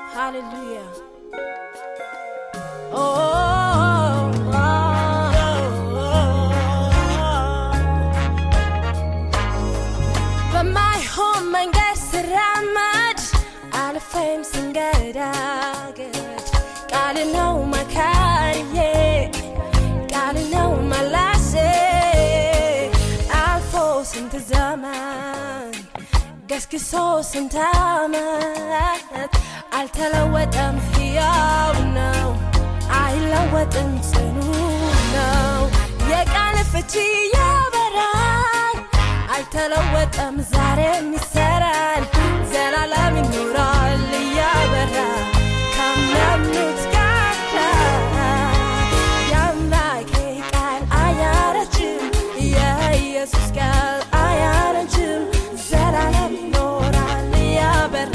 Hallelujah. Oh, oh, oh, በማይሆን መንገድ ስራመድ አልፌም ስንገዳገድ ቃል ነው መካሪዬ ቃል ነው መላሴ አልፎ ስንት ዘመን ገስግሶ ስንት ዓመት አልተለወጠም፣ ሕያው ነው፣ አይለወጥም፣ ጽኑ ነው። የቃል ፍቺ ያበራል፣ አልተለወጠም፣ ዛሬም ይሰራል፣ ዘላለም ይኖራል እያበራ ካመኑት ጋር የአምላኬ ቃል አያረጅም፣ የኢየሱስ ቃል አያረጅም፣ ዘላለም ይኖራል እያበራ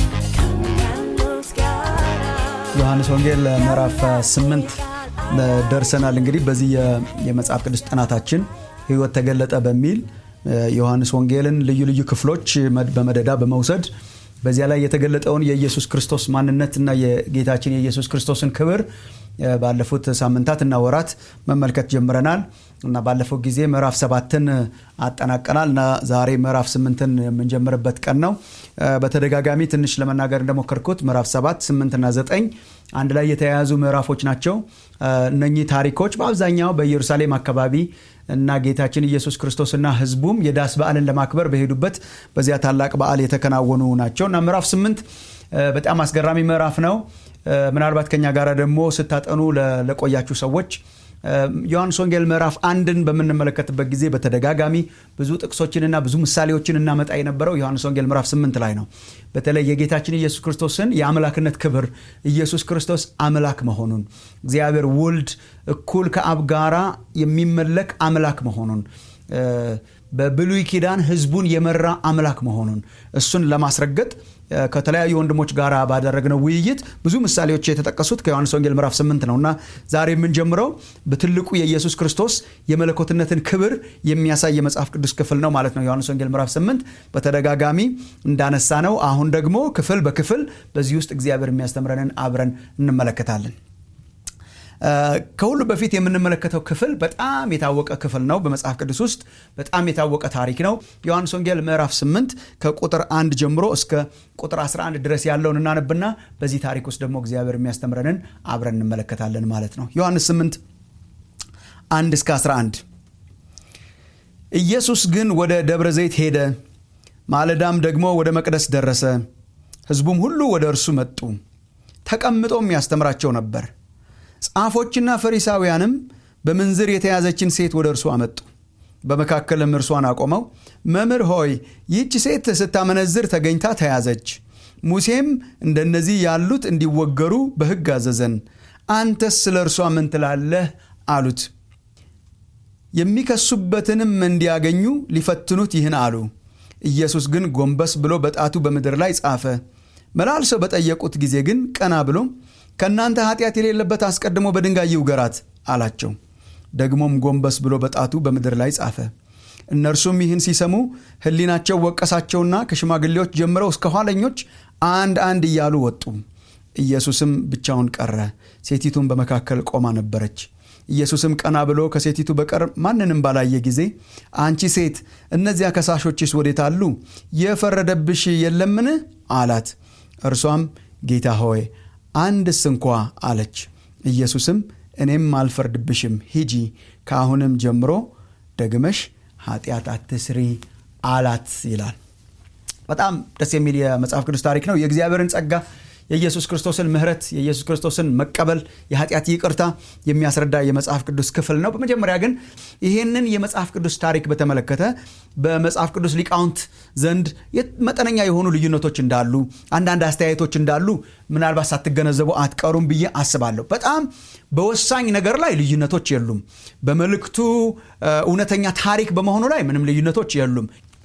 ካመኑት ጋር ዮሐንስ ወንጌል ምዕራፍ 8 ደርሰናል። እንግዲህ በዚህ የ- የመጽሐፍ ቅዱስ ጥናታችን ሕይወት ተገለጠ በሚል ዮሐንስ ወንጌልን ልዩ ልዩ ክፍሎች መድ- በመደዳ በመውሰድ በዚያ ላይ የተገለጠውን የኢየሱስ ክርስቶስ ማንነትና የጌታችን የኢየሱስ ክርስቶስን ክብር እ፣ ባለፉት ሳምንታት እና ወራት መመልከት ጀምረናል እና ባለፈው ጊዜ ምዕራፍ ሰባትን አጠናቀናል እና ዛሬ ምዕራፍ ስምንትን የምንጀምርበት ቀን ነው። እ፣ በተደጋጋሚ ትንሽ ለመናገር እንደሞከርኩት ምዕራፍ ሰባት ስምንትና ዘጠኝ አንድ ላይ የተያያዙ ምዕራፎች ናቸው። እ፣ እነኚህ ታሪኮች በአብዛኛው በኢየሩሳሌም አካባቢ እና ጌታችን ኢየሱስ ክርስቶስና ሕዝቡም የዳስ በዓልን ለማክበር በሄዱበት በዚያ ታላቅ በዓል የተከናወኑ ናቸው እና ምዕራፍ ስምንት እ፣ በጣም አስገራሚ ምዕራፍ ነው። እ፣ ምናልባት ከኛ ጋር ደግሞ ስታጠኑ ለ- ለቆያችሁ ሰዎች እ፣ ዮሐንስ ወንጌል ምዕራፍ አንድን በምንመለከትበት ጊዜ በተደጋጋሚ ብዙ ጥቅሶችንና ብዙ ምሳሌዎችን እናመጣ የነበረው ዮሐንስ ወንጌል ምዕራፍ ስምንት ላይ ነው። በተለይ የጌታችን ኢየሱስ ክርስቶስን የአምላክነት ክብር ኢየሱስ ክርስቶስ አምላክ መሆኑን እግዚአብሔር ወልድ እኩል ከአብ ጋራ የሚመለክ አምላክ መሆኑን እ፣ በብሉይ ኪዳን ህዝቡን የመራ አምላክ መሆኑን እሱን ለማስረገጥ እ፣ ከተለያዩ ወንድሞች ጋር ባደረግነው ውይይት ብዙ ምሳሌዎች የተጠቀሱት ከዮሐንስ ወንጌል ምዕራፍ 8 ነው እና ዛሬ የምንጀምረው በትልቁ የኢየሱስ ክርስቶስ የመለኮትነትን ክብር የሚያሳይ የመጽሐፍ ቅዱስ ክፍል ነው ማለት ነው። ዮሐንስ ወንጌል ምዕራፍ 8 በተደጋጋሚ እንዳነሳ ነው። አሁን ደግሞ ክፍል በክፍል በዚህ ውስጥ እግዚአብሔር የሚያስተምረንን አብረን እንመለከታለን። እ፣ ከሁሉ በፊት የምንመለከተው ክፍል በጣም የታወቀ ክፍል ነው። በመጽሐፍ ቅዱስ ውስጥ በጣም የታወቀ ታሪክ ነው። ዮሐንስ ወንጌል ምዕራፍ 8 ከቁጥር 1 ጀምሮ እስከ ቁጥር 11 ድረስ ያለውን እናነብና በዚህ ታሪክ ውስጥ ደግሞ እግዚአብሔር የሚያስተምረንን አብረን እንመለከታለን ማለት ነው። ዮሐንስ 8 1 እስከ 11 ኢየሱስ ግን ወደ ደብረ ዘይት ሄደ፣ ማለዳም ደግሞ ወደ መቅደስ ደረሰ። ሕዝቡም ሁሉ ወደ እርሱ መጡ፣ ተቀምጦም ያስተምራቸው ነበር። ጻፎችና ፈሪሳውያንም በምንዝር የተያዘችን ሴት ወደ እርሱ አመጡ። በመካከልም እርሷን አቆመው፣ መምህር ሆይ ይህች ሴት ስታመነዝር ተገኝታ ተያዘች። ሙሴም እንደነዚህ ያሉት እንዲወገሩ በሕግ አዘዘን። አንተስ ስለ እርሷ ምን ትላለህ? አሉት። የሚከሱበትንም እንዲያገኙ ሊፈትኑት ይህን አሉ። ኢየሱስ ግን ጎንበስ ብሎ በጣቱ በምድር ላይ ጻፈ። መላልሰው በጠየቁት ጊዜ ግን ቀና ብሎ ከእናንተ ኃጢአት የሌለበት አስቀድሞ በድንጋይ ይውገራት አላቸው። ደግሞም ጎንበስ ብሎ በጣቱ በምድር ላይ ጻፈ። እነርሱም ይህን ሲሰሙ ሕሊናቸው ወቀሳቸውና ከሽማግሌዎች ጀምረው እስከ ኋለኞች አንድ አንድ እያሉ ወጡ። ኢየሱስም ብቻውን ቀረ፣ ሴቲቱም በመካከል ቆማ ነበረች። ኢየሱስም ቀና ብሎ ከሴቲቱ በቀር ማንንም ባላየ ጊዜ አንቺ ሴት እነዚያ ከሳሾችስ ወዴት አሉ? የፈረደብሽ የለምን? አላት። እርሷም ጌታ ሆይ አንድስ እንኳ አለች። ኢየሱስም እኔም አልፈርድብሽም፣ ሂጂ፣ ከአሁንም ጀምሮ ደግመሽ ኃጢአት አትስሪ አላት ይላል። በጣም ደስ የሚል የመጽሐፍ ቅዱስ ታሪክ ነው። የእግዚአብሔርን ጸጋ የኢየሱስ ክርስቶስን ምሕረት የኢየሱስ ክርስቶስን መቀበል የኃጢአት ይቅርታ የሚያስረዳ የመጽሐፍ ቅዱስ ክፍል ነው። በመጀመሪያ ግን ይህንን የመጽሐፍ ቅዱስ ታሪክ በተመለከተ በመጽሐፍ ቅዱስ ሊቃውንት ዘንድ መጠነኛ የሆኑ ልዩነቶች እንዳሉ፣ አንዳንድ አስተያየቶች እንዳሉ ምናልባት ሳትገነዘቡ አትቀሩም ብዬ አስባለሁ። በጣም በወሳኝ ነገር ላይ ልዩነቶች የሉም። በመልእክቱ እውነተኛ ታሪክ በመሆኑ ላይ ምንም ልዩነቶች የሉም።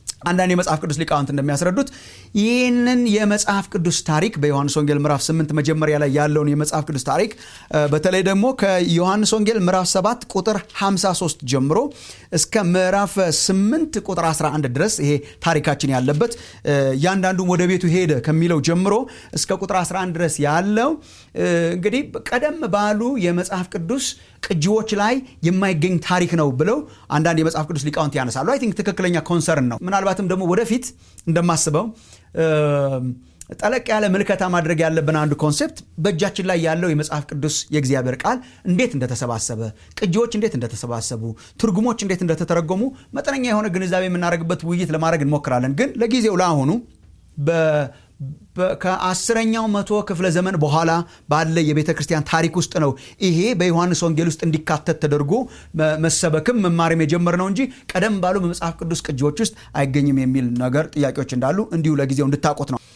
አንዳንድ የመጽሐፍ ቅዱስ ሊቃውንት እንደሚያስረዱት ይህንን የመጽሐፍ ቅዱስ ታሪክ በዮሐንስ ወንጌል ምዕራፍ 8 መጀመሪያ ላይ ያለውን የመጽሐፍ ቅዱስ ታሪክ በተለይ ደግሞ ከዮሐንስ ወንጌል ምዕራፍ 7 ቁጥር 53 ጀምሮ እስከ ምዕራፍ 8 ቁጥር 11 ድረስ ይሄ ታሪካችን ያለበት እያንዳንዱ ወደ ቤቱ ሄደ ከሚለው ጀምሮ እስከ ቁጥር 11 ድረስ ያለው እንግዲህ ቀደም ባሉ የመጽሐፍ ቅዱስ ቅጂዎች ላይ የማይገኝ ታሪክ ነው ብለው አንዳንድ የመጽሐፍ ቅዱስ ሊቃውንት ያነሳሉ። አይ ቲንክ ትክክለኛ ኮንሰርን ነው። ምናልባትም ደግሞ ወደፊት እንደማስበው ጠለቅ ያለ ምልከታ ማድረግ ያለብን አንዱ ኮንሴፕት በእጃችን ላይ ያለው የመጽሐፍ ቅዱስ የእግዚአብሔር ቃል እንዴት እንደተሰባሰበ፣ ቅጂዎች እንዴት እንደተሰባሰቡ፣ ትርጉሞች እንዴት እንደተተረጎሙ መጠነኛ የሆነ ግንዛቤ የምናደርግበት ውይይት ለማድረግ እንሞክራለን። ግን ለጊዜው ለአሁኑ ከአስረኛው መቶ ክፍለ ዘመን በኋላ ባለ የቤተ ክርስቲያን ታሪክ ውስጥ ነው ይሄ በዮሐንስ ወንጌል ውስጥ እንዲካተት ተደርጎ መሰበክም መማርም የጀመርነው እንጂ ቀደም ባሉ በመጽሐፍ ቅዱስ ቅጂዎች ውስጥ አይገኝም የሚል ነገር ጥያቄዎች እንዳሉ እንዲሁ ለጊዜው እንድታውቁት ነው።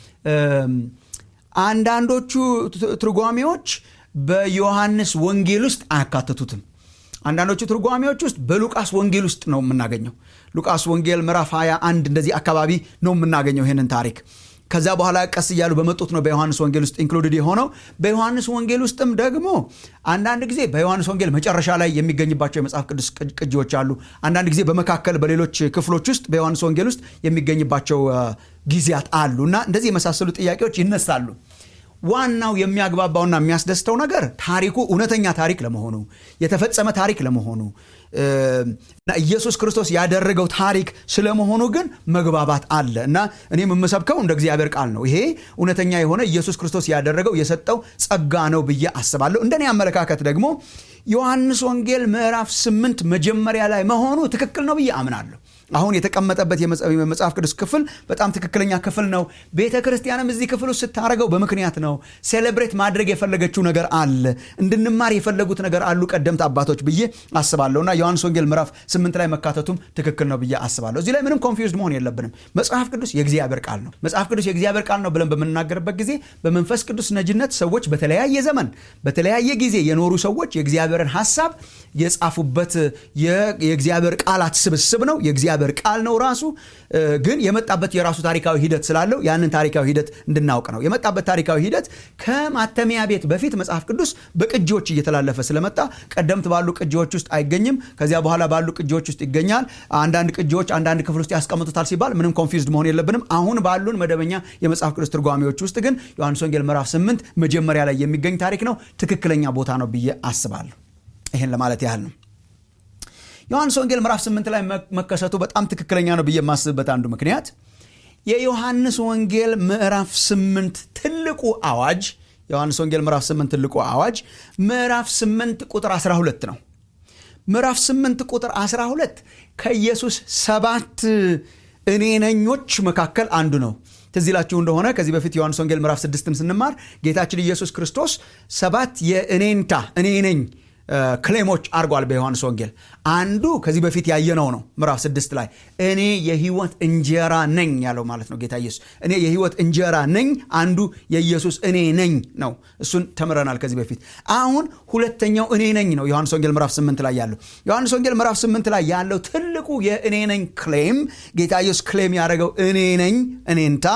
አንዳንዶቹ ትርጓሜዎች በዮሐንስ ወንጌል ውስጥ አያካትቱትም። አንዳንዶቹ ትርጓሜዎች ውስጥ በሉቃስ ወንጌል ውስጥ ነው የምናገኘው። ሉቃስ ወንጌል ምዕራፍ 21 እንደዚህ አካባቢ ነው የምናገኘው ይህንን ታሪክ ከዛ በኋላ ቀስ እያሉ በመጡት ነው በዮሐንስ ወንጌል ውስጥ ኢንክሉድድ የሆነው። በዮሐንስ ወንጌል ውስጥም ደግሞ አንዳንድ ጊዜ በዮሐንስ ወንጌል መጨረሻ ላይ የሚገኝባቸው የመጽሐፍ ቅዱስ ቅጂዎች አሉ። አንዳንድ ጊዜ በመካከል በሌሎች ክፍሎች ውስጥ በዮሐንስ ወንጌል ውስጥ የሚገኝባቸው ጊዜያት አሉ እና እንደዚህ የመሳሰሉ ጥያቄዎች ይነሳሉ። ዋናው የሚያግባባውና የሚያስደስተው ነገር ታሪኩ እውነተኛ ታሪክ ለመሆኑ የተፈጸመ ታሪክ ለመሆኑ እና ኢየሱስ ክርስቶስ ያደረገው ታሪክ ስለመሆኑ ግን መግባባት አለ እና እኔም የምሰብከው እንደ እግዚአብሔር ቃል ነው። ይሄ እውነተኛ የሆነ ኢየሱስ ክርስቶስ ያደረገው የሰጠው ጸጋ ነው ብዬ አስባለሁ። እንደኔ አመለካከት ደግሞ ዮሐንስ ወንጌል ምዕራፍ ስምንት መጀመሪያ ላይ መሆኑ ትክክል ነው ብዬ አምናለሁ። አሁን የተቀመጠበት የመጽሐፍ ቅዱስ ክፍል በጣም ትክክለኛ ክፍል ነው። ቤተ ክርስቲያንም እዚህ ክፍል ውስጥ ስታደርገው በምክንያት ነው። ሴሌብሬት ማድረግ የፈለገችው ነገር አለ፣ እንድንማር የፈለጉት ነገር አሉ ቀደምት አባቶች ብዬ አስባለሁ እና ዮሐንስ ወንጌል ምዕራፍ ስምንት ላይ መካተቱም ትክክል ነው ብዬ አስባለሁ። እዚህ ላይ ምንም ኮንፊውዝድ መሆን የለብንም። መጽሐፍ ቅዱስ የእግዚአብሔር ቃል ነው። መጽሐፍ ቅዱስ የእግዚአብሔር ቃል ነው ብለን በምንናገርበት ጊዜ በመንፈስ ቅዱስ ነጅነት ሰዎች በተለያየ ዘመን በተለያየ ጊዜ የኖሩ ሰዎች የእግዚአብሔርን ሀሳብ የጻፉበት የእግዚአብሔር ቃላት ስብስብ ነው። የእግዚአብሔር ቃል ነው ራሱ ግን የመጣበት የራሱ ታሪካዊ ሂደት ስላለው ያንን ታሪካዊ ሂደት እንድናውቅ ነው። የመጣበት ታሪካዊ ሂደት ከማተሚያ ቤት በፊት መጽሐፍ ቅዱስ በቅጂዎች እየተላለፈ ስለመጣ ቀደምት ባሉ ቅጂዎች ውስጥ አይገኝም። ከዚያ በኋላ ባሉ ቅጂዎች ውስጥ ይገኛል። አንዳንድ ቅጂዎች አንዳንድ ክፍል ውስጥ ያስቀምጡታል ሲባል ምንም ኮንፊውዝድ መሆን የለብንም። አሁን ባሉን መደበኛ የመጽሐፍ ቅዱስ ትርጓሜዎች ውስጥ ግን ዮሐንስ ወንጌል ምዕራፍ ስምንት መጀመሪያ ላይ የሚገኝ ታሪክ ነው። ትክክለኛ ቦታ ነው ብዬ አስባለሁ። ይህን ለማለት ያህል ነው። ዮሐንስ ወንጌል ምዕራፍ ስምንት ላይ መከሰቱ በጣም ትክክለኛ ነው ብዬ የማስብበት አንዱ ምክንያት የዮሐንስ ወንጌል ምዕራፍ ስምንት ትልቁ አዋጅ የዮሐንስ ወንጌል ምዕራፍ ስምንት ትልቁ አዋጅ ምዕራፍ ስምንት ቁጥር 12 ነው። ምዕራፍ ስምንት ቁጥር 12 ከኢየሱስ ሰባት እኔ ነኞች መካከል አንዱ ነው። ትዝ ይላችሁ እንደሆነ ከዚህ በፊት ዮሐንስ ወንጌል ምዕራፍ ስድስትን ስንማር ጌታችን ኢየሱስ ክርስቶስ ሰባት የእኔንታ እኔ ነኝ ክሌሞች አድርጓል በዮሐንስ ወንጌል። አንዱ ከዚህ በፊት ያየነው ነው። ምዕራፍ ስድስት ላይ እኔ የህይወት እንጀራ ነኝ ያለው ማለት ነው ጌታ ኢየሱስ። እኔ የህይወት እንጀራ ነኝ አንዱ የኢየሱስ እኔ ነኝ ነው። እሱን ተምረናል ከዚህ በፊት። አሁን ሁለተኛው እኔ ነኝ ነው ዮሐንስ ወንጌል ምዕራፍ ስምንት ላይ ያለው። ዮሐንስ ወንጌል ምዕራፍ ስምንት ላይ ያለው ትልቁ የእኔ ነኝ ክሌም ጌታ ኢየሱስ ክሌም ያደረገው እኔ ነኝ እኔንታ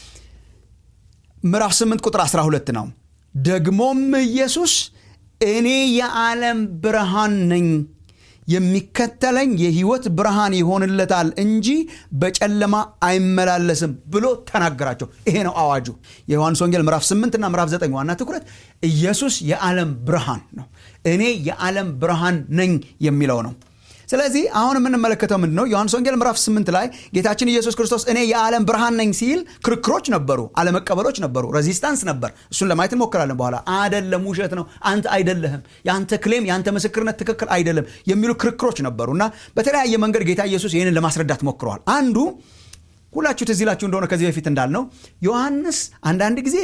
ምዕራፍ ስምንት ቁጥር 12 ነው። ደግሞም ኢየሱስ እኔ የዓለም ብርሃን ነኝ፣ የሚከተለኝ የህይወት ብርሃን ይሆንለታል እንጂ በጨለማ አይመላለስም ብሎ ተናገራቸው። ይሄ ነው አዋጁ። የዮሐንስ ወንጌል ምዕራፍ 8 እና ምዕራፍ 9 ዋና ትኩረት ኢየሱስ የዓለም ብርሃን ነው። እኔ የዓለም ብርሃን ነኝ የሚለው ነው። ስለዚህ አሁን የምንመለከተው ምንድን ነው? ዮሐንስ ወንጌል ምዕራፍ 8 ላይ ጌታችን ኢየሱስ ክርስቶስ እኔ የዓለም ብርሃን ነኝ ሲል ክርክሮች ነበሩ፣ አለመቀበሎች ነበሩ፣ ሬዚስታንስ ነበር። እሱን ለማየት እንሞክራለን በኋላ። አደለም፣ ውሸት ነው፣ አንተ አይደለህም፣ የአንተ ክሌም የአንተ ምስክርነት ትክክል አይደለም የሚሉ ክርክሮች ነበሩ እና በተለያየ መንገድ ጌታ ኢየሱስ ይህንን ለማስረዳት ሞክረዋል። አንዱ ሁላችሁ ትዝ ይላችሁ እንደሆነ ከዚህ በፊት እንዳልነው ዮሐንስ አንዳንድ ጊዜ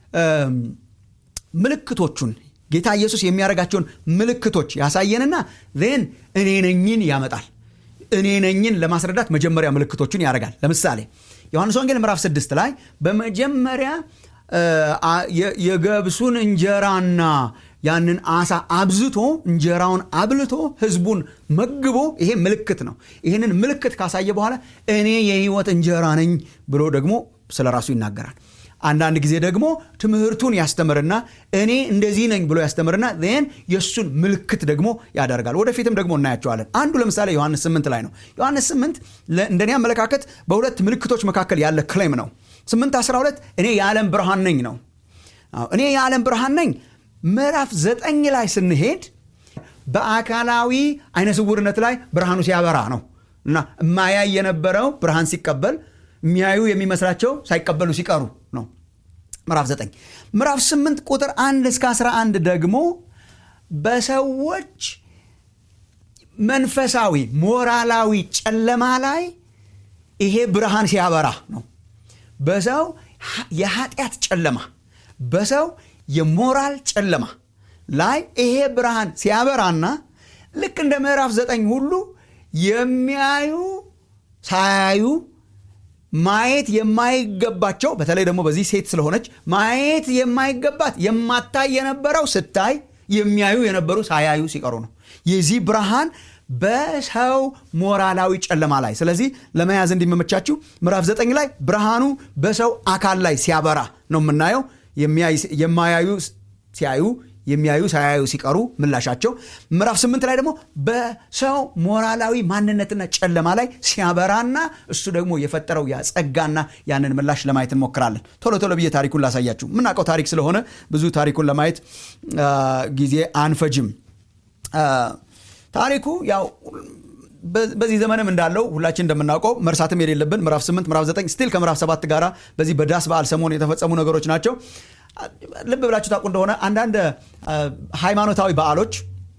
ምልክቶቹን ጌታ ኢየሱስ የሚያደርጋቸውን ምልክቶች ያሳየንና ን እኔ ነኝን ያመጣል። እኔ ነኝን ለማስረዳት መጀመሪያ ምልክቶቹን ያደርጋል። ለምሳሌ ዮሐንስ ወንጌል ምዕራፍ ስድስት ላይ በመጀመሪያ የገብሱን እንጀራና ያንን አሳ አብዝቶ እንጀራውን አብልቶ ህዝቡን መግቦ ይሄ ምልክት ነው ይህንን ምልክት ካሳየ በኋላ እኔ የህይወት እንጀራ ነኝ ብሎ ደግሞ ስለ ራሱ ይናገራል አንዳንድ ጊዜ ደግሞ ትምህርቱን ያስተምርና እኔ እንደዚህ ነኝ ብሎ ያስተምርና ን የእሱን ምልክት ደግሞ ያደርጋል ወደፊትም ደግሞ እናያቸዋለን አንዱ ለምሳሌ ዮሐንስ 8 ላይ ነው ዮሐንስ 8 እንደኔ አመለካከት በሁለት ምልክቶች መካከል ያለ ክሌም ነው 8 12 እኔ የዓለም ብርሃን ነኝ ነው እኔ የዓለም ብርሃን ነኝ ምዕራፍ ዘጠኝ ላይ ስንሄድ በአካላዊ አይነ ስውርነት ላይ ብርሃኑ ሲያበራ ነው እና የማያይ የነበረው ብርሃን ሲቀበል የሚያዩ የሚመስላቸው ሳይቀበሉ ሲቀሩ ነው ምዕራፍ 9 ምዕራፍ 8 ቁጥር 1 እስከ 11 ደግሞ በሰዎች መንፈሳዊ ሞራላዊ ጨለማ ላይ ይሄ ብርሃን ሲያበራ ነው በሰው የኃጢአት ጨለማ በሰው የሞራል ጨለማ ላይ ይሄ ብርሃን ሲያበራና ልክ እንደ ምዕራፍ ዘጠኝ ሁሉ የሚያዩ ሳያዩ ማየት የማይገባቸው በተለይ ደግሞ በዚህ ሴት ስለሆነች ማየት የማይገባት የማታይ የነበረው ስታይ የሚያዩ የነበሩ ሳያዩ ሲቀሩ ነው የዚህ ብርሃን በሰው ሞራላዊ ጨለማ ላይ ስለዚህ ለመያዝ እንዲመመቻችሁ ምዕራፍ ዘጠኝ ላይ ብርሃኑ በሰው አካል ላይ ሲያበራ ነው የምናየው የማያዩ ሲያዩ የሚያዩ ሳያዩ ሲቀሩ ምላሻቸው ምዕራፍ ስምንት ላይ ደግሞ በሰው ሞራላዊ ማንነትና ጨለማ ላይ ሲያበራና እሱ ደግሞ የፈጠረው ያ ጸጋና ያንን ምላሽ ለማየት እንሞክራለን ቶሎ ቶሎ ብዬ ታሪኩን ላሳያችሁ የምናውቀው ታሪክ ስለሆነ ብዙ ታሪኩን ለማየት ጊዜ አንፈጅም ታሪኩ ያው በዚህ ዘመንም እንዳለው ሁላችን እንደምናውቀው መርሳትም የሌለብን ምዕራፍ 8 ምዕራፍ 9 ስቲል ከምዕራፍ 7 ጋር በዚህ በዳስ በዓል ሰሞን የተፈጸሙ ነገሮች ናቸው ልብ ብላችሁ ታውቁ እንደሆነ አንዳንድ ሃይማኖታዊ በዓሎች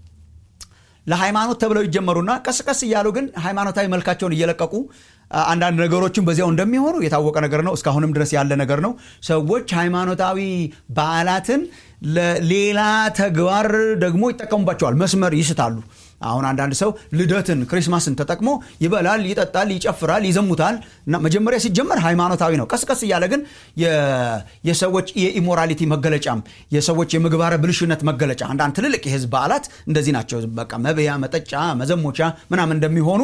ለሃይማኖት ተብለው ይጀመሩና ቀስ ቀስ እያሉ ግን ሃይማኖታዊ መልካቸውን እየለቀቁ አንዳንድ ነገሮችን በዚያው እንደሚሆኑ የታወቀ ነገር ነው እስካሁንም ድረስ ያለ ነገር ነው ሰዎች ሃይማኖታዊ በዓላትን ለሌላ ተግባር ደግሞ ይጠቀሙባቸዋል መስመር ይስታሉ አሁን አንዳንድ ሰው ልደትን ክሪስማስን ተጠቅሞ ይበላል ይጠጣል ይጨፍራል ይዘሙታል እና መጀመሪያ ሲጀመር ሃይማኖታዊ ነው ቀስቀስ እያለ ግን የሰዎች የኢሞራሊቲ መገለጫም የሰዎች የምግባረ ብልሽነት መገለጫ አንዳንድ ትልልቅ የህዝብ በዓላት እንደዚህ ናቸው በቃ መብያ መጠጫ መዘሞቻ ምናምን እንደሚሆኑ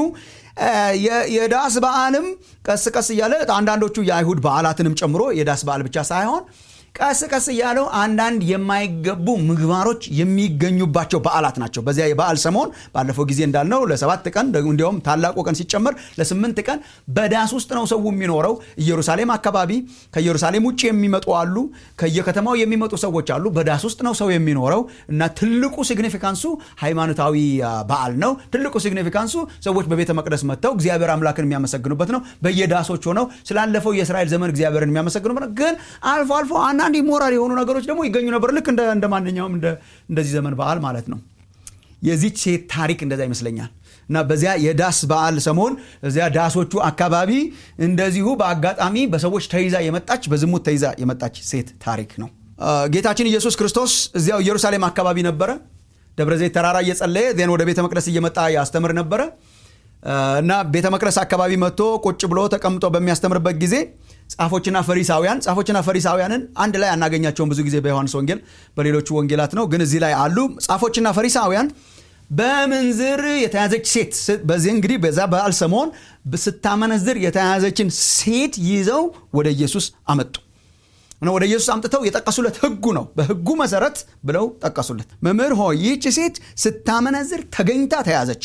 የዳስ በዓልም ቀስ ቀስ እያለ አንዳንዶቹ የአይሁድ በዓላትንም ጨምሮ የዳስ በዓል ብቻ ሳይሆን ቀስ ቀስ እያለው አንዳንድ የማይገቡ ምግባሮች የሚገኙባቸው በዓላት ናቸው በዚያ የበዓል ሰሞን ባለፈው ጊዜ እንዳልነው ለሰባት ቀን እንዲሁም ታላቁ ቀን ሲጨመር ለስምንት ቀን በዳስ ውስጥ ነው ሰው የሚኖረው ኢየሩሳሌም አካባቢ ከኢየሩሳሌም ውጭ የሚመጡ አሉ ከየከተማው የሚመጡ ሰዎች አሉ በዳስ ውስጥ ነው ሰው የሚኖረው እና ትልቁ ሲግኒፊካንሱ ሃይማኖታዊ በዓል ነው ትልቁ ሲግኒፊካንሱ ሰዎች በቤተ መቅደስ መጥተው እግዚአብሔር አምላክን የሚያመሰግኑበት ነው በየዳሶች ሆነው ስላለፈው የእስራኤል ዘመን እግዚአብሔርን የሚያመሰግኑበት ነው ግን አልፎ አልፎ አንዳንድ ሞራል የሆኑ ነገሮች ደግሞ ይገኙ ነበር ልክ እንደ ማንኛውም እንደዚህ ዘመን በዓል ማለት ነው የዚች ሴት ታሪክ እንደዛ ይመስለኛል እና በዚያ የዳስ በዓል ሰሞን እዚያ ዳሶቹ አካባቢ እንደዚሁ በአጋጣሚ በሰዎች ተይዛ የመጣች በዝሙት ተይዛ የመጣች ሴት ታሪክ ነው ጌታችን ኢየሱስ ክርስቶስ እዚያው ኢየሩሳሌም አካባቢ ነበረ ደብረ ዘይት ተራራ እየጸለየ ዜን ወደ ቤተ መቅደስ እየመጣ ያስተምር ነበረ እና ቤተ መቅደስ አካባቢ መጥቶ ቁጭ ብሎ ተቀምጦ በሚያስተምርበት ጊዜ ጻፎችና ፈሪሳውያን ጻፎችና ፈሪሳውያንን አንድ ላይ አናገኛቸውም ብዙ ጊዜ በዮሐንስ ወንጌል በሌሎቹ ወንጌላት ነው ግን እዚህ ላይ አሉ ጻፎችና ፈሪሳውያን በምንዝር የተያዘች ሴት በዚህ እንግዲህ በዛ በዓል ሰሞን ስታመነዝር የተያዘችን ሴት ይዘው ወደ ኢየሱስ አመጡ ወደ ኢየሱስ አምጥተው የጠቀሱለት ህጉ ነው በህጉ መሰረት ብለው ጠቀሱለት መምህር ሆይ ይህች ሴት ስታመነዝር ተገኝታ ተያዘች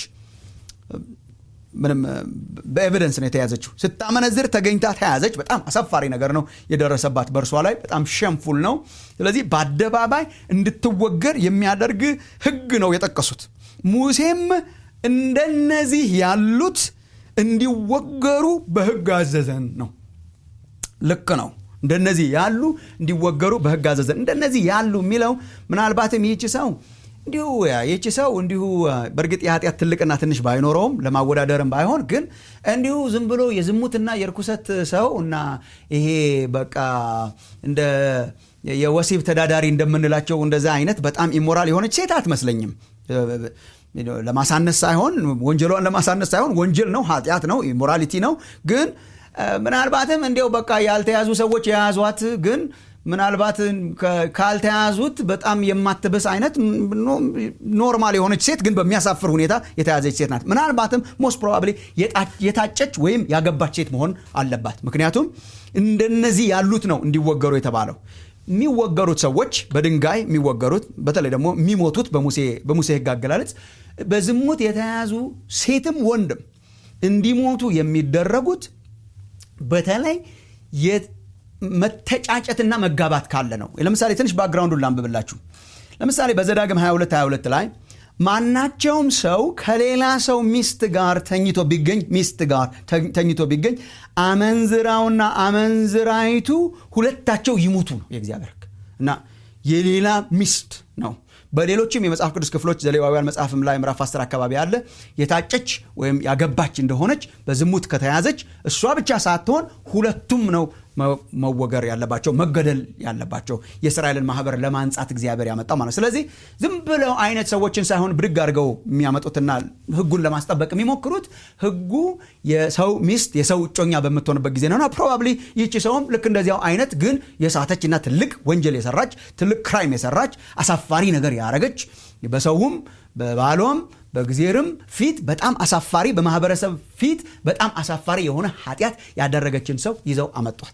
ምንም በኤቪደንስ ነው የተያዘችው ስታመነዝር ተገኝታ ተያዘች በጣም አሳፋሪ ነገር ነው የደረሰባት በእርሷ ላይ በጣም ሸምፉል ነው ስለዚህ በአደባባይ እንድትወገር የሚያደርግ ህግ ነው የጠቀሱት ሙሴም እንደነዚህ ያሉት እንዲወገሩ በህግ አዘዘን ነው ልክ ነው እንደነዚህ ያሉ እንዲወገሩ በህግ አዘዘን እንደነዚህ ያሉ የሚለው ምናልባትም ይህች ሰው እንዲሁ ይቺ ሰው እንዲሁ በእርግጥ የኃጢአት ትልቅና ትንሽ ባይኖረውም ለማወዳደርም ባይሆን ግን እንዲሁ ዝም ብሎ የዝሙትና የርኩሰት ሰው እና ይሄ በቃ እንደ የወሲብ ተዳዳሪ እንደምንላቸው እንደዛ አይነት በጣም ኢሞራል የሆነች ሴት አትመስለኝም ለማሳነስ ሳይሆን ወንጀሏን ለማሳነስ ሳይሆን ወንጀል ነው ኃጢአት ነው ኢሞራሊቲ ነው ግን ምናልባትም እንዲያው በቃ ያልተያዙ ሰዎች የያዟት ግን ምናልባት ካልተያዙት በጣም የማትብስ አይነት ኖርማል የሆነች ሴት ግን በሚያሳፍር ሁኔታ የተያዘች ሴት ናት። ምናልባትም ሞስት ፕሮባብሊ የታጨች ወይም ያገባች ሴት መሆን አለባት። ምክንያቱም እንደነዚህ ያሉት ነው እንዲወገሩ የተባለው። የሚወገሩት ሰዎች በድንጋይ የሚወገሩት በተለይ ደግሞ የሚሞቱት በሙሴ ሕግ አገላለጽ በዝሙት የተያዙ ሴትም ወንድም እንዲሞቱ የሚደረጉት በተለይ መተጫጨትና መጋባት ካለ ነው። ለምሳሌ ትንሽ ባክግራውንዱን ላንብብላችሁ። ለምሳሌ በዘዳግም 22 22 ላይ ማናቸውም ሰው ከሌላ ሰው ሚስት ጋር ተኝቶ ቢገኝ ሚስት ጋር ተኝቶ ቢገኝ አመንዝራውና አመንዝራይቱ ሁለታቸው ይሙቱ ነው የእግዚአብሔር ሕግ እና የሌላ ሚስት ነው። በሌሎችም የመጽሐፍ ቅዱስ ክፍሎች ዘሌዋውያን መጽሐፍም ላይ ምዕራፍ 10 አካባቢ አለ። የታጨች ወይም ያገባች እንደሆነች በዝሙት ከተያዘች እሷ ብቻ ሳትሆን ሁለቱም ነው መወገር ያለባቸው መገደል ያለባቸው የእስራኤልን ማህበር ለማንጻት እግዚአብሔር ያመጣው ማለት። ስለዚህ ዝም ብለው አይነት ሰዎችን ሳይሆን ብድግ አድርገው የሚያመጡትና ህጉን ለማስጠበቅ የሚሞክሩት ህጉ የሰው ሚስት የሰው እጮኛ በምትሆንበት ጊዜ ነውና ፕሮባብሊ ይቺ ሰውም ልክ እንደዚያው አይነት ግን የሳተችና ትልቅ ወንጀል የሰራች ትልቅ ክራይም የሰራች አሳፋሪ ነገር ያረገች በሰውም በባሏም በእግዜርም ፊት በጣም አሳፋሪ በማህበረሰብ ፊት በጣም አሳፋሪ የሆነ ኃጢአት ያደረገችን ሰው ይዘው አመጧት።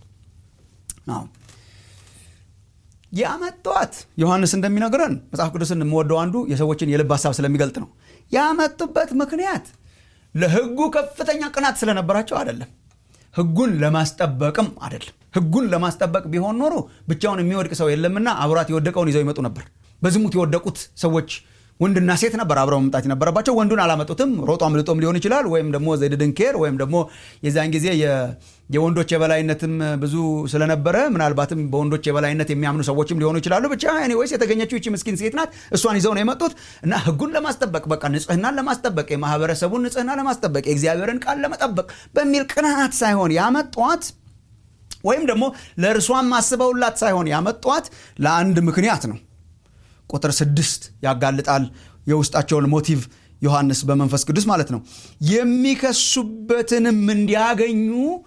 ያመጧት ዮሐንስ እንደሚነግረን መጽሐፍ ቅዱስን የምወደው አንዱ የሰዎችን የልብ ሀሳብ ስለሚገልጥ ነው። ያመጡበት ምክንያት ለህጉ ከፍተኛ ቅናት ስለነበራቸው አይደለም። ህጉን ለማስጠበቅም አይደለም። ህጉን ለማስጠበቅ ቢሆን ኖሮ ብቻውን የሚወድቅ ሰው የለምና አብራት የወደቀውን ይዘው ይመጡ ነበር። በዝሙት የወደቁት ሰዎች ወንድና ሴት ነበር አብረው መምጣት የነበረባቸው። ወንዱን አላመጡትም። ሮጦ አምልጦም ሊሆን ይችላል፣ ወይም ደግሞ ዘድድን ኬር ወይም ደግሞ የዛን ጊዜ የወንዶች የበላይነትም ብዙ ስለነበረ ምናልባትም በወንዶች የበላይነት የሚያምኑ ሰዎችም ሊሆኑ ይችላሉ። ብቻ ኤኒዌይስ የተገኘችው ይቺ ምስኪን ሴት ናት። እሷን ይዘው ነው የመጡት እና ህጉን ለማስጠበቅ በቃ ንጽህናን ለማስጠበቅ የማህበረሰቡን ንጽህና ለማስጠበቅ የእግዚአብሔርን ቃል ለመጠበቅ በሚል ቅንዓት ሳይሆን ያመጧት ወይም ደግሞ ለእርሷም አስበውላት ሳይሆን ያመጧት ለአንድ ምክንያት ነው። ቁጥር ስድስት ያጋልጣል የውስጣቸውን ሞቲቭ ዮሐንስ በመንፈስ ቅዱስ ማለት ነው። የሚከሱበትንም እንዲያገኙ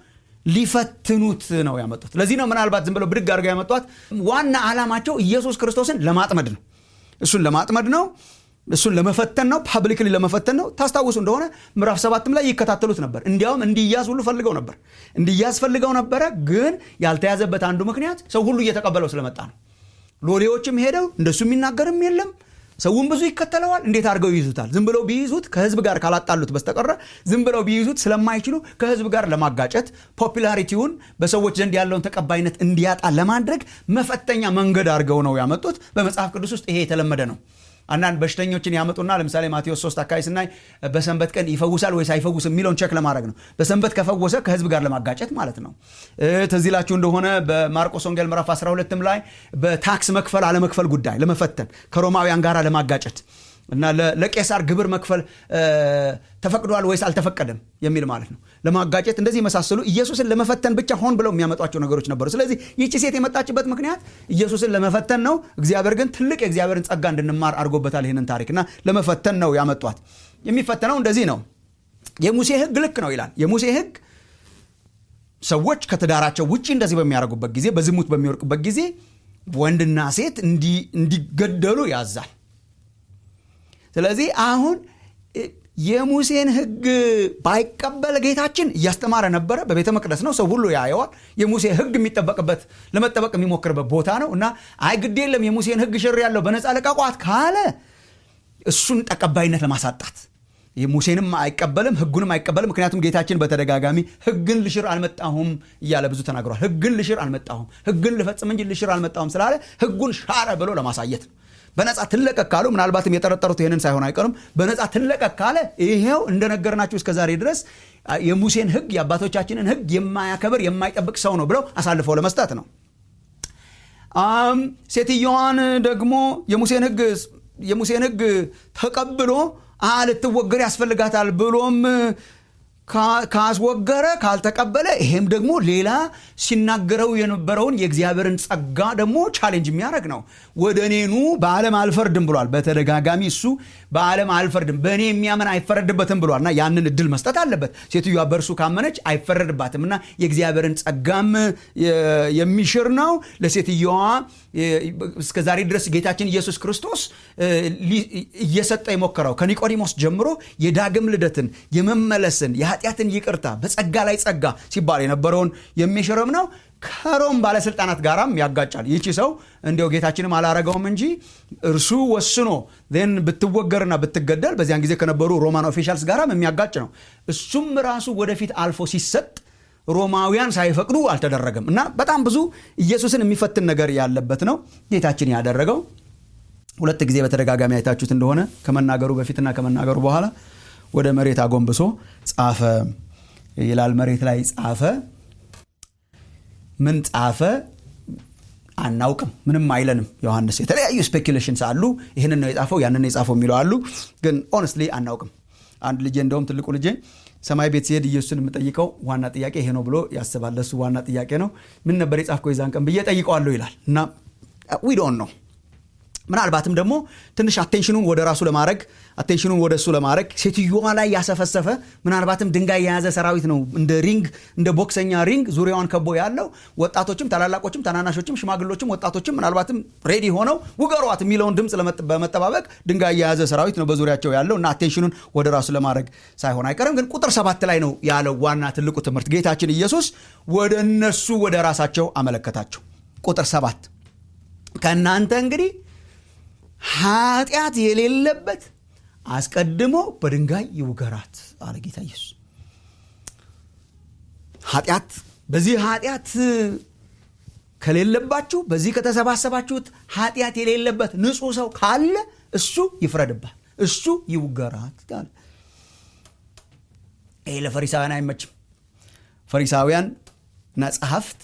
ሊፈትኑት ነው ያመጡት። ለዚህ ነው ምናልባት ዝም ብለው ብድግ አድርገው ያመጧት። ዋና ዓላማቸው ኢየሱስ ክርስቶስን ለማጥመድ ነው። እሱን ለማጥመድ ነው። እሱን ለመፈተን ነው። ፓብሊክሊ ለመፈተን ነው። ታስታውሱ እንደሆነ ምዕራፍ ሰባትም ላይ ይከታተሉት ነበር። እንዲያውም እንዲያዝ ሁሉ ፈልገው ነበር። እንዲያዝ ፈልገው ነበረ። ግን ያልተያዘበት አንዱ ምክንያት ሰው ሁሉ እየተቀበለው ስለመጣ ነው። ሎሌዎችም ሄደው እንደሱ የሚናገርም የለም። ሰውን ብዙ ይከተለዋል። እንዴት አድርገው ይይዙታል? ዝም ብለው ቢይዙት ከህዝብ ጋር ካላጣሉት በስተቀረ ዝም ብለው ቢይዙት ስለማይችሉ ከህዝብ ጋር ለማጋጨት ፖፑላሪቲውን በሰዎች ዘንድ ያለውን ተቀባይነት እንዲያጣ ለማድረግ መፈተኛ መንገድ አድርገው ነው ያመጡት። በመጽሐፍ ቅዱስ ውስጥ ይሄ የተለመደ ነው። አንዳንድ በሽተኞችን ያመጡና ለምሳሌ ማቴዎስ 3 አካባቢ ስናይ በሰንበት ቀን ይፈውሳል ወይስ አይፈውስም የሚለውን ቸክ ለማድረግ ነው። በሰንበት ከፈወሰ ከህዝብ ጋር ለማጋጨት ማለት ነው። ትዝ ይላችሁ እንደሆነ በማርቆስ ወንጌል ምዕራፍ 12ም ላይ በታክስ መክፈል አለመክፈል ጉዳይ ለመፈተን ከሮማውያን ጋር ለማጋጨት እና ለቄሳር ግብር መክፈል ተፈቅዷል ወይስ አልተፈቀደም የሚል ማለት ነው ለማጋጨት እንደዚህ የመሳሰሉ ኢየሱስን ለመፈተን ብቻ ሆን ብለው የሚያመጧቸው ነገሮች ነበሩ። ስለዚህ ይቺ ሴት የመጣችበት ምክንያት ኢየሱስን ለመፈተን ነው። እግዚአብሔር ግን ትልቅ የእግዚአብሔርን ጸጋ እንድንማር አድርጎበታል ይህንን ታሪክ እና ለመፈተን ነው ያመጧት። የሚፈተነው እንደዚህ ነው። የሙሴ ሕግ ልክ ነው ይላል። የሙሴ ሕግ ሰዎች ከትዳራቸው ውጭ እንደዚህ በሚያደርጉበት ጊዜ፣ በዝሙት በሚወርቁበት ጊዜ ወንድና ሴት እንዲገደሉ ያዛል። ስለዚህ አሁን የሙሴን ሕግ ባይቀበል ጌታችን እያስተማረ ነበረ። በቤተ መቅደስ ነው፣ ሰው ሁሉ ያየዋል። የሙሴ ሕግ የሚጠበቅበት ለመጠበቅ የሚሞክርበት ቦታ ነው እና አይ ግድ የለም የሙሴን ሕግ ሽር ያለው በነፃ ለቀቋት ካለ እሱን ተቀባይነት ለማሳጣት ሙሴንም አይቀበልም፣ ሕጉንም አይቀበልም። ምክንያቱም ጌታችን በተደጋጋሚ ሕግን ልሽር አልመጣሁም እያለ ብዙ ተናግሯል። ሕግን ልሽር አልመጣሁም፣ ሕግን ልፈጽም እንጂ ልሽር አልመጣሁም ስላለ ሕጉን ሻረ ብሎ ለማሳየት ነው። በነፃ ትለቀቅ ካሉ ምናልባትም የጠረጠሩት ይህንን ሳይሆን አይቀርም። በነፃ ትለቀቅ ካለ ይሄው እንደነገርናችሁ እስከ ዛሬ ድረስ የሙሴን ሕግ የአባቶቻችንን ሕግ የማያከብር የማይጠብቅ ሰው ነው ብለው አሳልፈው ለመስጠት ነው። ሴትዮዋን ደግሞ የሙሴን ሕግ የሙሴን ሕግ ተቀብሎ ልትወገር ያስፈልጋታል ብሎም ካስወገረ ካልተቀበለ ይሄም ደግሞ ሌላ ሲናገረው የነበረውን የእግዚአብሔርን ጸጋ ደግሞ ቻሌንጅ የሚያደርግ ነው ወደ እኔኑ በዓለም አልፈርድም ብሏል በተደጋጋሚ እሱ በዓለም አልፈርድም በእኔ የሚያምን አይፈረድበትም ብሏል እና ያንን እድል መስጠት አለበት ሴትዮዋ በእርሱ ካመነች አይፈረድባትም እና የእግዚአብሔርን ጸጋም የሚሽር ነው ለሴትዮዋ እስከ ዛሬ ድረስ ጌታችን ኢየሱስ ክርስቶስ እየሰጠ የሞከረው ከኒቆዲሞስ ጀምሮ የዳግም ልደትን የመመለስን የኃጢአትን ይቅርታ በጸጋ ላይ ጸጋ ሲባል የነበረውን የሚሽርም ነው ከሮም ባለስልጣናት ጋራም ያጋጫል ይቺ ሰው እንዲያው ጌታችንም አላረገውም እንጂ እርሱ ወስኖ ን ብትወገርና ብትገደል በዚያን ጊዜ ከነበሩ ሮማን ኦፊሻልስ ጋራም የሚያጋጭ ነው እሱም ራሱ ወደፊት አልፎ ሲሰጥ ሮማውያን ሳይፈቅዱ አልተደረገም እና በጣም ብዙ ኢየሱስን የሚፈትን ነገር ያለበት ነው ጌታችን ያደረገው ሁለት ጊዜ በተደጋጋሚ አይታችሁት እንደሆነ ከመናገሩ በፊትና ከመናገሩ በኋላ ወደ መሬት አጎንብሶ ጻፈ ይላል መሬት ላይ ጻፈ ምን ጻፈ አናውቅም ምንም አይለንም ዮሐንስ የተለያዩ ስፔኪሌሽንስ አሉ ይህንን ነው የጻፈው ያንን የጻፈው የሚለው አሉ ግን ኦነስትሊ አናውቅም አንድ ልጄ እንደውም ትልቁ ልጄ ሰማይ ቤት ሲሄድ ኢየሱስን የምጠይቀው ዋና ጥያቄ ይሄ ነው ብሎ ያስባል ለሱ ዋና ጥያቄ ነው ምን ነበር የጻፍከው የዛን ቀን ብዬ ጠይቀዋለሁ ይላል እና ዊዶን ነው ምናልባትም ደግሞ ትንሽ አቴንሽኑን ወደ ራሱ ለማድረግ አቴንሽኑን ወደ እሱ ለማድረግ ሴትዮዋ ላይ ያሰፈሰፈ ምናልባትም ድንጋይ የያዘ ሰራዊት ነው እንደ ሪንግ እንደ ቦክሰኛ ሪንግ ዙሪያዋን ከቦ ያለው ወጣቶችም ታላላቆችም ታናናሾችም ሽማግሎችም ወጣቶችም ምናልባትም ሬዲ ሆነው ውገሯት የሚለውን ድምፅ በመጠባበቅ ድንጋይ የያዘ ሰራዊት ነው በዙሪያቸው ያለው እና አቴንሽኑን ወደ ራሱ ለማድረግ ሳይሆን አይቀርም ግን ቁጥር ሰባት ላይ ነው ያለው ዋና ትልቁ ትምህርት ጌታችን ኢየሱስ ወደ እነሱ ወደ ራሳቸው አመለከታቸው ቁጥር ሰባት ከእናንተ እንግዲህ ኃጢአት የሌለበት አስቀድሞ በድንጋይ ይውገራት አለ ጌታ ኢየሱስ ኃጢአት በዚህ ኃጢአት ከሌለባችሁ በዚህ ከተሰባሰባችሁት ኃጢአት የሌለበት ንጹህ ሰው ካለ እሱ ይፍረድባት እሱ ይውገራት አለ ይሄ ለፈሪሳውያን አይመችም ፈሪሳውያን እና ጸሐፍት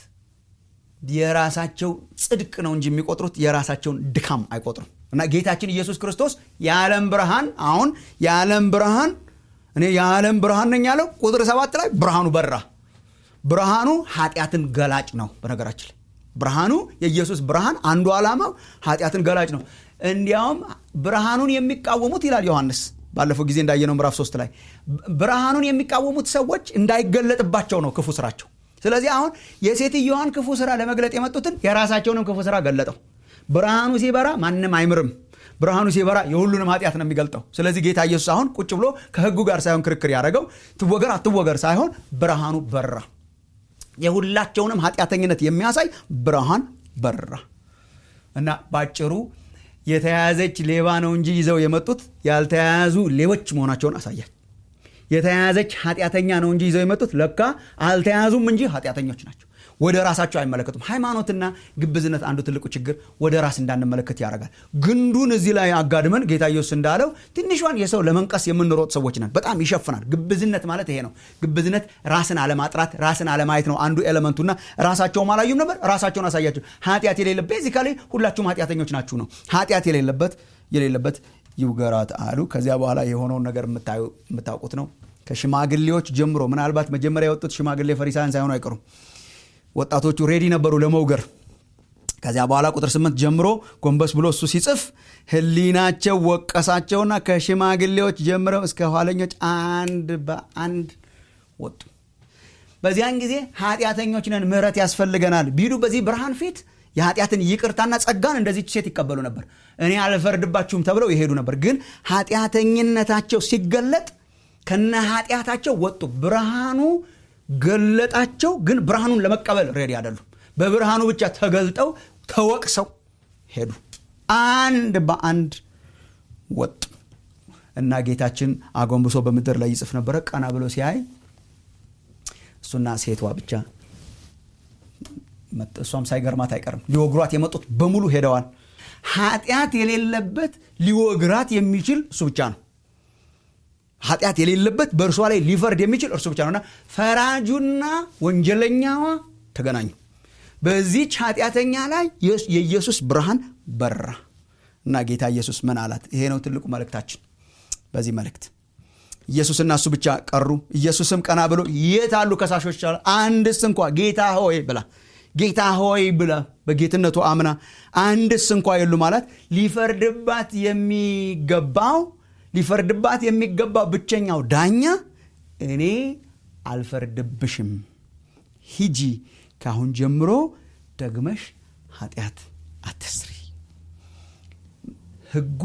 የራሳቸው ጽድቅ ነው እንጂ የሚቆጥሩት የራሳቸውን ድካም አይቆጥሩም እና ጌታችን ኢየሱስ ክርስቶስ የዓለም ብርሃን አሁን የዓለም ብርሃን እኔ የዓለም ብርሃን ነኝ ያለው ቁጥር ሰባት ላይ ብርሃኑ በራ ብርሃኑ ኃጢአትን ገላጭ ነው በነገራችን ላይ ብርሃኑ የኢየሱስ ብርሃን አንዱ ዓላማው ኃጢአትን ገላጭ ነው እንዲያውም ብርሃኑን የሚቃወሙት ይላል ዮሐንስ ባለፈው ጊዜ እንዳየነው ምዕራፍ ሶስት ላይ ብርሃኑን የሚቃወሙት ሰዎች እንዳይገለጥባቸው ነው ክፉ ስራቸው ስለዚህ አሁን የሴትዮዋን ክፉ ስራ ለመግለጥ የመጡትን የራሳቸውንም ክፉ ስራ ገለጠው ብርሃኑ ሲበራ ማንም አይምርም ብርሃኑ ሲበራ የሁሉንም ኃጢአት ነው የሚገልጠው ስለዚህ ጌታ ኢየሱስ አሁን ቁጭ ብሎ ከህጉ ጋር ሳይሆን ክርክር ያደረገው ትወገር አትወገር ሳይሆን ብርሃኑ በራ የሁላቸውንም ኃጢአተኝነት የሚያሳይ ብርሃን በራ እና ባጭሩ የተያያዘች ሌባ ነው እንጂ ይዘው የመጡት ያልተያያዙ ሌቦች መሆናቸውን አሳያል የተያያዘች ኃጢአተኛ ነው እንጂ ይዘው የመጡት ለካ አልተያዙም እንጂ ኃጢአተኞች ናቸው ወደ ራሳቸው አይመለከቱም ሃይማኖትና ግብዝነት አንዱ ትልቁ ችግር ወደ ራስ እንዳንመለከት ያደርጋል ግንዱን እዚህ ላይ አጋድመን ጌታ ኢየሱስ እንዳለው ትንሿን የሰው ለመንቀስ የምንሮጥ ሰዎች ነን በጣም ይሸፍናል ግብዝነት ማለት ይሄ ነው ግብዝነት ራስን አለማጥራት ራስን አለማየት ነው አንዱ ኤለመንቱና ራሳቸውም አላዩም ነበር ራሳቸውን አሳያቸው ኃጢአት የሌለበት ቤዚካሊ ሁላችሁም ኃጢአተኞች ናችሁ ነው ኃጢአት የሌለበት የሌለበት ይውገራት አሉ ከዚያ በኋላ የሆነውን ነገር የምታውቁት ነው ከሽማግሌዎች ጀምሮ ምናልባት መጀመሪያ የወጡት ሽማግሌ ፈሪሳውያን ሳይሆኑ አይቀሩም ወጣቶቹ ሬዲ ነበሩ ለመውገር ከዚያ በኋላ ቁጥር ስምንት ጀምሮ ጎንበስ ብሎ እሱ ሲጽፍ ህሊናቸው ወቀሳቸውና ከሽማግሌዎች ጀምረው እስከ ኋለኞች አንድ በአንድ ወጡ በዚያን ጊዜ ኃጢአተኞች ነን ምህረት ያስፈልገናል ቢሉ በዚህ ብርሃን ፊት የኃጢአትን ይቅርታና ጸጋን እንደዚች ሴት ይቀበሉ ነበር እኔ አልፈርድባችሁም ተብለው ይሄዱ ነበር ግን ኃጢአተኝነታቸው ሲገለጥ ከነ ኃጢአታቸው ወጡ ብርሃኑ ገለጣቸው ግን ብርሃኑን ለመቀበል ሬዲ አይደሉም በብርሃኑ ብቻ ተገልጠው ተወቅሰው ሄዱ አንድ በአንድ ወጡ እና ጌታችን አጎንብሶ በምድር ላይ ይጽፍ ነበረ ቀና ብሎ ሲያይ እሱና ሴቷ ብቻ እሷም ሳይገርማት አይቀርም ሊወግሯት የመጡት በሙሉ ሄደዋል ኃጢአት የሌለበት ሊወግራት የሚችል እሱ ብቻ ነው ኃጢአት የሌለበት በእርሷ ላይ ሊፈርድ የሚችል እርሱ ብቻ ነውና ፈራጁና ወንጀለኛዋ ተገናኙ በዚች ኃጢአተኛ ላይ የኢየሱስ ብርሃን በራ እና ጌታ ኢየሱስ ምን አላት ይሄ ነው ትልቁ መልእክታችን በዚህ መልእክት ኢየሱስና እሱ ብቻ ቀሩ ኢየሱስም ቀና ብሎ የት አሉ ከሳሾች አለ አንድስ እንኳ ጌታ ሆይ ብላ ጌታ ሆይ ብላ በጌትነቱ አምና አንድስ እንኳ የሉ ማለት ሊፈርድባት የሚገባው ሊፈርድባት የሚገባው ብቸኛው ዳኛ እኔ አልፈርድብሽም ሂጂ ካሁን ጀምሮ ደግመሽ ኃጢአት አትስሪ ህጉ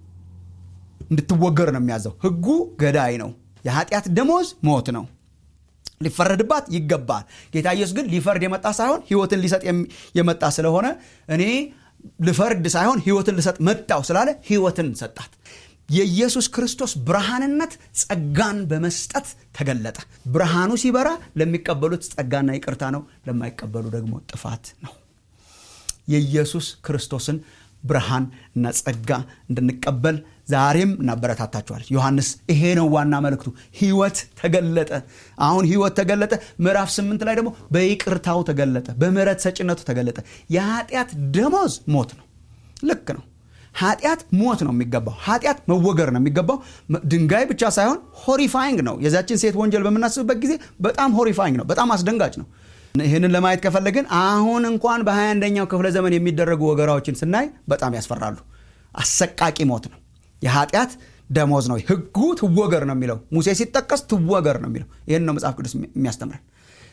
እንድትወገር ነው የሚያዘው ህጉ ገዳይ ነው የኃጢአት ደሞዝ ሞት ነው ሊፈረድባት ይገባል ጌታ ኢየሱስ ግን ሊፈርድ የመጣ ሳይሆን ህይወትን ሊሰጥ የመጣ ስለሆነ እኔ ልፈርድ ሳይሆን ህይወትን ልሰጥ መጣው ስላለ ህይወትን ሰጣት የኢየሱስ ክርስቶስ ብርሃንነት ጸጋን በመስጠት ተገለጠ ብርሃኑ ሲበራ ለሚቀበሉት ጸጋና ይቅርታ ነው ለማይቀበሉ ደግሞ ጥፋት ነው የኢየሱስ ክርስቶስን ብርሃን እና ጸጋ እንድንቀበል ዛሬም እናበረታታችኋል ዮሐንስ ይሄ ነው ዋና መልእክቱ ህይወት ተገለጠ አሁን ህይወት ተገለጠ ምዕራፍ ስምንት ላይ ደግሞ በይቅርታው ተገለጠ በምረት ሰጭነቱ ተገለጠ የኃጢአት ደሞዝ ሞት ነው ልክ ነው ኃጢአት ሞት ነው የሚገባው ኃጢአት መወገር ነው የሚገባው ድንጋይ ብቻ ሳይሆን ሆሪፋይንግ ነው የዛችን ሴት ወንጀል በምናስብበት ጊዜ በጣም ሆሪፋይንግ ነው በጣም አስደንጋጭ ነው ይህንን ለማየት ከፈለግን አሁን እንኳን በ21ኛው ክፍለ ዘመን የሚደረጉ ወገራዎችን ስናይ በጣም ያስፈራሉ አሰቃቂ ሞት ነው የኃጢአት ደሞዝ ነው ህጉ ትወገር ነው የሚለው ሙሴ ሲጠቀስ ትወገር ነው የሚለው ይህን ነው መጽሐፍ ቅዱስ የሚያስተምረን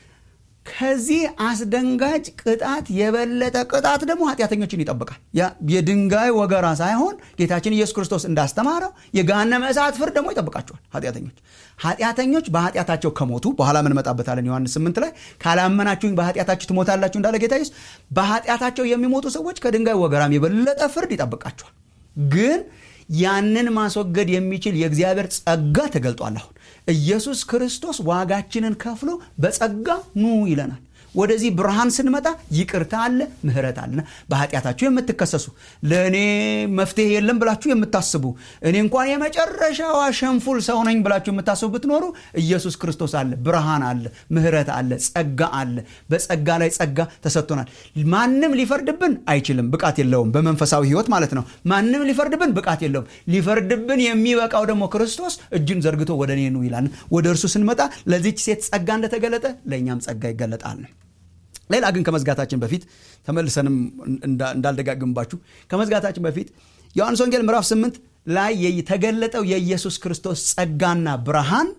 ከዚህ አስደንጋጭ ቅጣት የበለጠ ቅጣት ደግሞ ኃጢአተኞችን ይጠብቃል የድንጋይ ወገራ ሳይሆን ጌታችን ኢየሱስ ክርስቶስ እንዳስተማረው የገሃነመ እሳት ፍርድ ደግሞ ይጠብቃቸዋል ኃጢአተኞች ኃጢአተኞች በኃጢአታቸው ከሞቱ በኋላ ምንመጣበታለን ዮሐንስ 8 ላይ ካላመናችሁኝ በኃጢአታችሁ ትሞታላችሁ እንዳለ ጌታ ኢየሱስ በኃጢአታቸው የሚሞቱ ሰዎች ከድንጋይ ወገራም የበለጠ ፍርድ ይጠብቃቸዋል ግን ያንን ማስወገድ የሚችል የእግዚአብሔር ጸጋ ተገልጧል አሁን ኢየሱስ ክርስቶስ ዋጋችንን ከፍሎ በጸጋ ኑ ይለናል ወደዚህ ብርሃን ስንመጣ ይቅርታ አለ ምህረት አለና በኃጢአታችሁ የምትከሰሱ ለእኔ መፍትሄ የለም ብላችሁ የምታስቡ እኔ እንኳን የመጨረሻዋ ሸንፉል ሰው ነኝ ብላችሁ የምታስቡ ብትኖሩ ኢየሱስ ክርስቶስ አለ ብርሃን አለ ምህረት አለ ጸጋ አለ በጸጋ ላይ ጸጋ ተሰጥቶናል ማንም ሊፈርድብን አይችልም ብቃት የለውም በመንፈሳዊ ህይወት ማለት ነው ማንም ሊፈርድብን ብቃት የለውም ሊፈርድብን የሚበቃው ደግሞ ክርስቶስ እጁን ዘርግቶ ወደ እኔ ኑ ይላል ወደ እርሱ ስንመጣ ለዚች ሴት ጸጋ እንደተገለጠ ለእኛም ጸጋ ይገለጣል ሌላ ግን ከመዝጋታችን በፊት ተመልሰንም እንዳልደጋግምባችሁ ከመዝጋታችን በፊት ዮሐንስ ወንጌል ምዕራፍ 8 ላይ የተገለጠው የኢየሱስ ክርስቶስ ጸጋና ብርሃን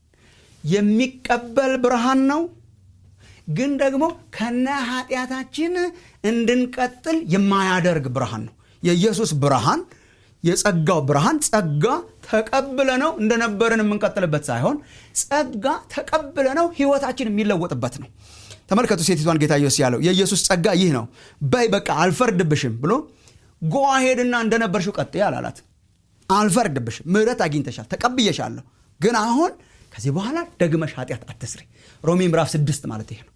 የሚቀበል ብርሃን ነው ግን ደግሞ ከነ ኃጢአታችን እንድንቀጥል የማያደርግ ብርሃን ነው የኢየሱስ ብርሃን የጸጋው ብርሃን ጸጋ ተቀብለ ነው እንደነበርን የምንቀጥልበት ሳይሆን ጸጋ ተቀብለ ነው ህይወታችን የሚለወጥበት ነው ተመልከቱ ሴቲቷን ጌታ ኢየሱስ ያለው የኢየሱስ ጸጋ ይህ ነው በይ በቃ አልፈርድብሽም ብሎ ጎሄድና እንደነበርሽው ቀጥ አላላት አልፈርድብሽም ምህረት አግኝተሻል ተቀብየሻለሁ ግን አሁን ከዚህ በኋላ ደግመሽ ኃጢአት አትስሪ ሮሜ ምዕራፍ ስድስት ማለት ይሄ ነው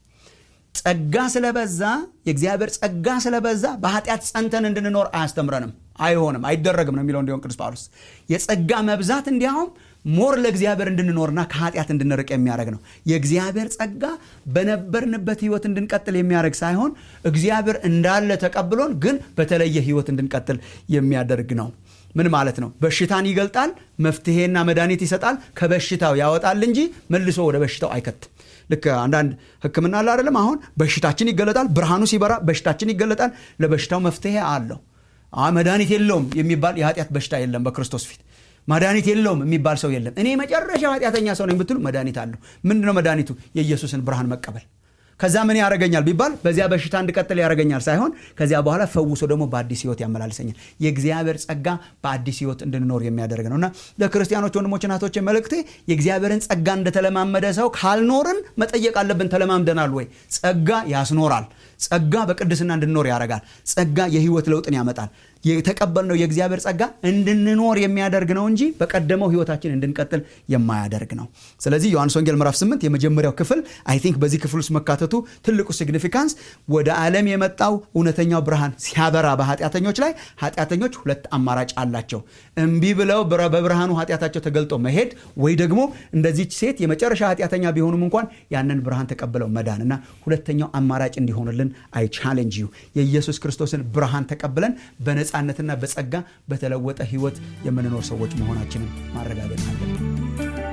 ጸጋ ስለበዛ የእግዚአብሔር ጸጋ ስለበዛ በኃጢአት ጸንተን እንድንኖር አያስተምረንም አይሆንም አይደረግም ነው የሚለው እንዲሆን ቅዱስ ጳውሎስ የጸጋ መብዛት እንዲያውም ሞር ለእግዚአብሔር እንድንኖርና ከኃጢአት እንድንርቅ የሚያደርግ ነው የእግዚአብሔር ጸጋ በነበርንበት ህይወት እንድንቀጥል የሚያደርግ ሳይሆን እግዚአብሔር እንዳለ ተቀብሎን ግን በተለየ ህይወት እንድንቀጥል የሚያደርግ ነው ምን ማለት ነው በሽታን ይገልጣል መፍትሄና መድኃኒት ይሰጣል ከበሽታው ያወጣል እንጂ መልሶ ወደ በሽታው አይከትም ልክ አንዳንድ ህክምና አለ አይደለም አሁን በሽታችን ይገለጣል ብርሃኑ ሲበራ በሽታችን ይገለጣል ለበሽታው መፍትሄ አለው መድኃኒት የለውም የሚባል የኃጢአት በሽታ የለም በክርስቶስ ፊት መድኃኒት የለውም የሚባል ሰው የለም እኔ መጨረሻ ኃጢአተኛ ሰው ነኝ ብትሉ መድኃኒት አለው ምንድነው መድኃኒቱ የኢየሱስን ብርሃን መቀበል ከዛ ምን ያደረገኛል ቢባል በዚያ በሽታ እንድቀጥል ያደረገኛል ሳይሆን ከዚያ በኋላ ፈውሶ ደግሞ በአዲስ ህይወት ያመላልሰኛል የእግዚአብሔር ጸጋ በአዲስ ህይወት እንድንኖር የሚያደርግ ነው እና ለክርስቲያኖች ወንድሞች ናቶች መልእክቴ የእግዚአብሔርን ጸጋ እንደተለማመደ ሰው ካልኖርን መጠየቅ አለብን ተለማምደናል ወይ ጸጋ ያስኖራል ጸጋ በቅድስና እንድንኖር ያደርጋል ጸጋ የህይወት ለውጥን ያመጣል የተቀበልነው የእግዚአብሔር ጸጋ እንድንኖር የሚያደርግ ነው እንጂ በቀደመው ህይወታችን እንድንቀጥል የማያደርግ ነው ስለዚህ ዮሐንስ ወንጌል ምዕራፍ 8 የመጀመሪያው ክፍል አይ ቲንክ በዚህ ክፍል ውስጥ መካተቱ ትልቁ ሲግኒፊካንስ ወደ ዓለም የመጣው እውነተኛው ብርሃን ሲያበራ በኃጢአተኞች ላይ ኃጢአተኞች ሁለት አማራጭ አላቸው እምቢ ብለው በብርሃኑ ኃጢአታቸው ተገልጦ መሄድ ወይ ደግሞ እንደዚች ሴት የመጨረሻ ኃጢአተኛ ቢሆኑም እንኳን ያንን ብርሃን ተቀብለው መዳን እና ሁለተኛው አማራጭ እንዲሆንልን አይ ቻሌንጅ ዩ የኢየሱስ ክርስቶስን ብርሃን ተቀብለን በነፃነትና በጸጋ በተለወጠ ህይወት የምንኖር ሰዎች መሆናችንን ማረጋገጥ አለብን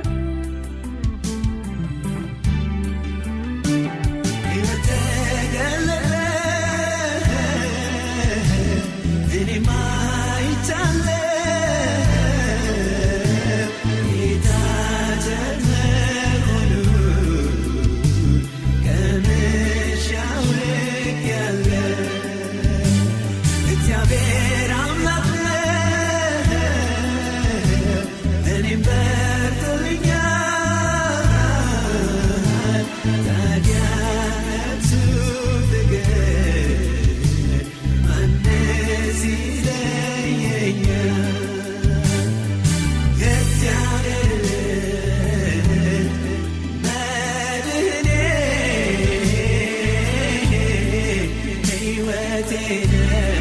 ግን